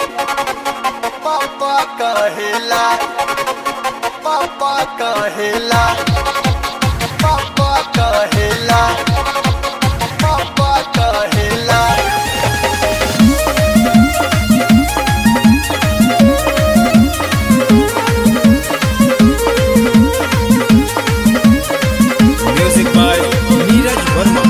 पापा कहेला पापा कहेला पापा कहेला पापा कहेला Music by Neeraj Verma.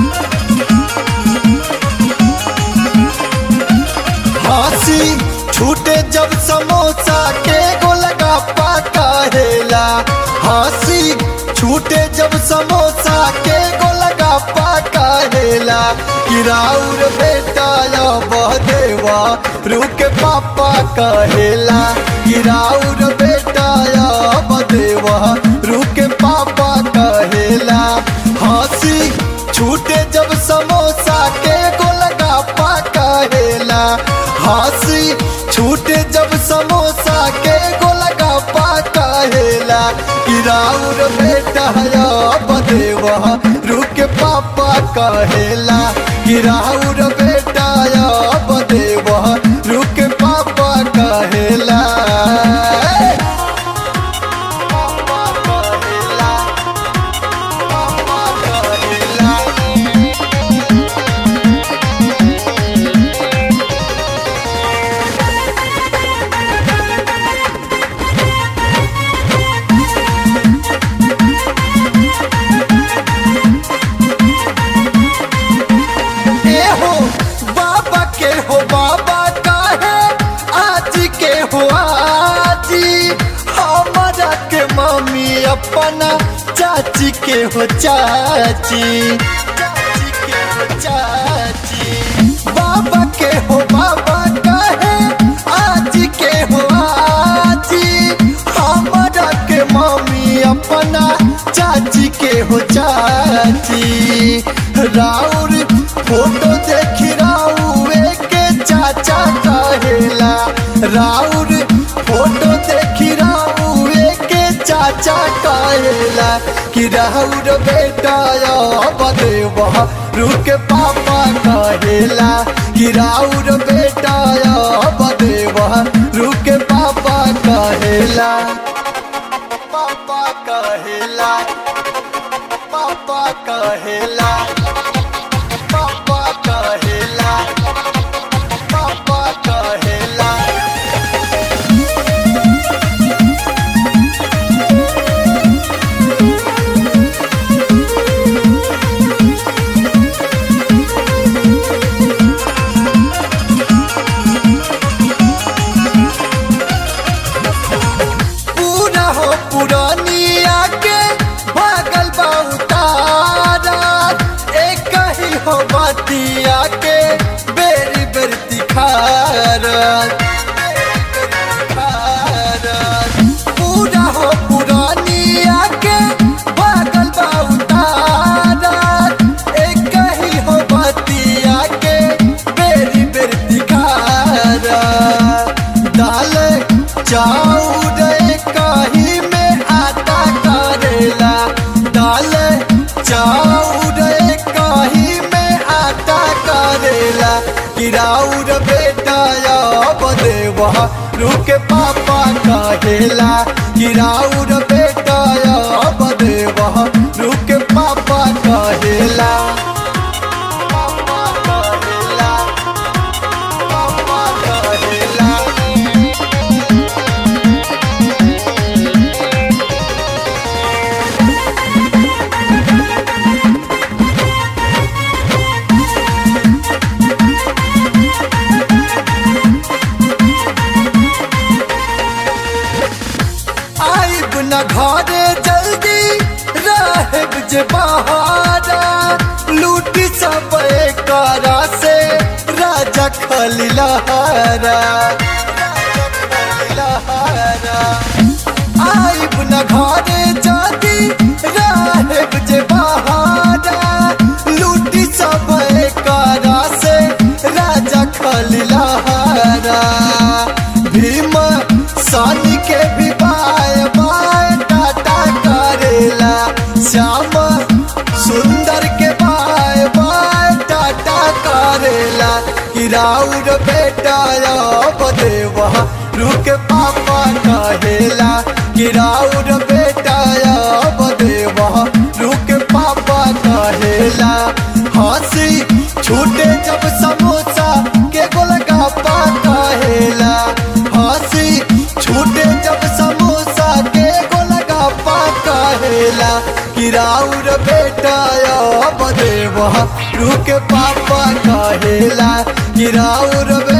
हंसी छूटे जब समोसा के गोलगप्पा कहेला हंसी छूटे जब समोसा के गोलगप्पा कहेला किराउर बेटा या बहदेवा रुक पापा कहेला किराउर बेटा या बदेवा रुक पापा कहेला हंसी छूटे जब समोसा के गोलगप्पा कहेला हंसी छूटे जब समोसा के गोलगप्पा कहेला किराउर बेटा या बदेवा रुक पापा कहेला किराउर बेटा या बदेवा रुक पापा कहेला पापा कहेला पापा कहेला ए हो बाबा के हो बाबा का है आज के हो आजी हमारा के मम्मी अपना चाची के हो चाची चाची के हो चाची बाबा के हो बाबा का है आज के हो आजी हमारा के मम्मी अपना चाची के हो चाची राउर फोटो देखी राउए के चाचा कहेला राउर फोटो देखी राउए के चाचा कहेला कि राउर बेटा या बदेवा रुक पापा कहेला कि राउर बेटा या बदेवा रुक पापा कहेला पापा कहेला पापा कहेला पापा कहेला पापा कहेला पूरा हो पुरानिया के भागल बहुतारा एक ही हो बतिया के बेरी बेरी तिखारा पूरा हो पुरानिया के भागल बहुतारा एक ही हो बतिया के बेरी बेरी तिखारा दाल चाउर कहीं में आटा करेला दाल चाउर कहीं में आटा करेला किराउर बेटा या बदेवा रुक पापा कहेला किराउर बेटा या बदेवा रुक पापा कहेला पापा कहेला पापा कहेला आइब न घरे जल्दी रहब जे बहारा लूटी सब करा से राजा खलिलहारा आइब न घरे जल्दी रहब जे बहारा लूटी सब करा से राजा खलिलहारा भीम सानी के भी बाय बाय टाटा करेला श्याम सुंदर के बाय बाय टाटा करेला कि राउर बेटा अब बदेवा रुक पापा कहेला किराउर बेटा बदेवा रुक पापा कहेला हंसी छूटे जब समोसा के गोलगप्पा कहेला हंसी छूटे जब समोसा के गोलगप्पा कहेला किराउर बेटा बदेवा रुक पापा कहेला किराउर